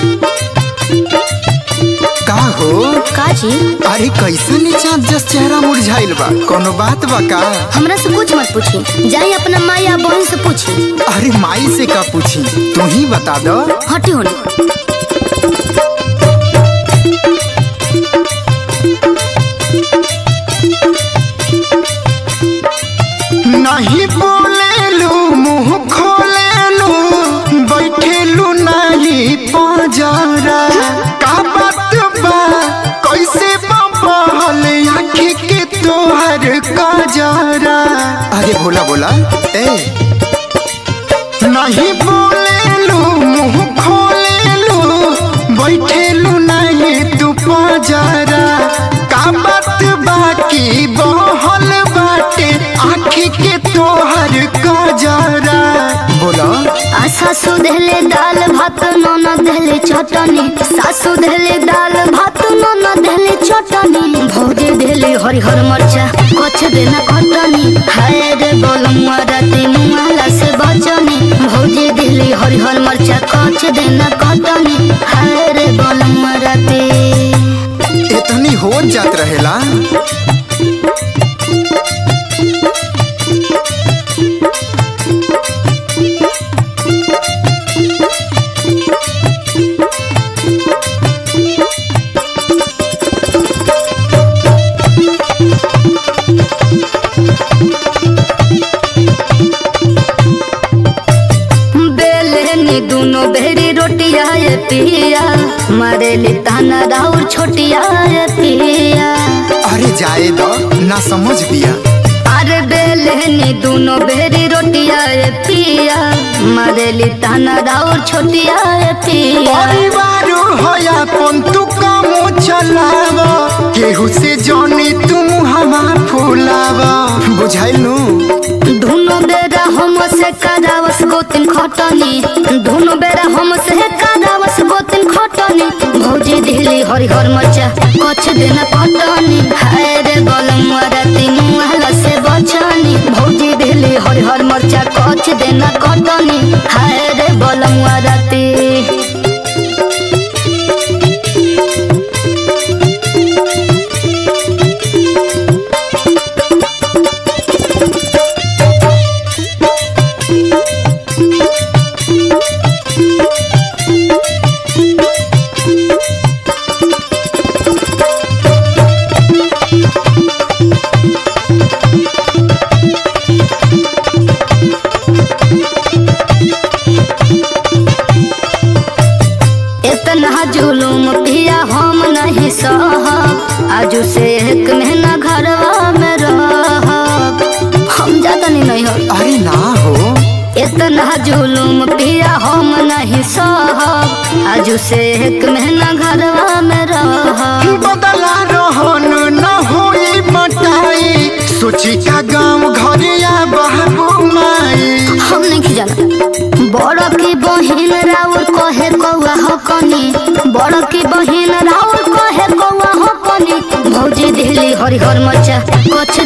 का हो का जी अरे कैसे नीचा जस चेहरा मुरझाइल बा कोनो बात बा का हमरा से कुछ मत पूछी जाई अपना माँ या बहन से पूछी अरे माई से का पूछी तू ही बता दो हटी होने नहीं बोलेलू मुंह खोलेलू बैठेलू नहीं पजरा का बात बा कैसे बबल आँखी के तोहर कजरा अरे बोला बोला ए नहीं बोलेलू मुंह खोलेलू बैठेलू नहीं तू पजरा का बात बाकी बहल बाटे आँखी के तोहर कजरा बोला आ सासू देले दाल भात नोना देले चटनी सासू देले दाल भात नोना देले चटनी भौजी देले हरिहर मरचा कछ देना कटनी हाय रे बोलमुआ राती मुआला से बचनी भौजी देले हरिहर मरचा कछ देना कटनी हाय रे बोलमुआ राती इतनी हो जात रहेला बेलनी दोनों बेरी रोटिया ये पिया मारेली ताना राउर छोटिया ये पिया अरे जाए दो ना समझ बिया अरे बेलनी दोनों बेरी रोटिया ये पिया मारेली ताना राउर छोटिया ये पिया परिवार होया पन तू कामो चलाव केहू से जानी तुम हमा फुलाव बुझाइल नु दोनों बेरा हम से करावस गोतिन खटनी दोनों बेरा हम से करावस गोतिन खटनी भौजी दिली हरिहर मचा कछ दिन पटनी हाय रे बलम राती मुहला से बचनी भौजी दिली हरिहर मरचा कछ दिन कटनी हाय रे बलम राती इतना जुलूम पिया हम नहीं सहब आजू से एक महीना घरवा में रहब हम जाता नहीं नहीं हो अरे ना हो इतना जुलूम पिया हम नहीं सहब आजू से एक महीना घरवा में रहब बदला रहन न होई मटाई सोची का गाँव घरिया बाबू माई हम नहीं जाना बड़ की बहिन राउर कहे कौआ हकनी बड़ की बहिन राउर कहे कौआ हकनी भौजी दिली हरिहर मचा कछ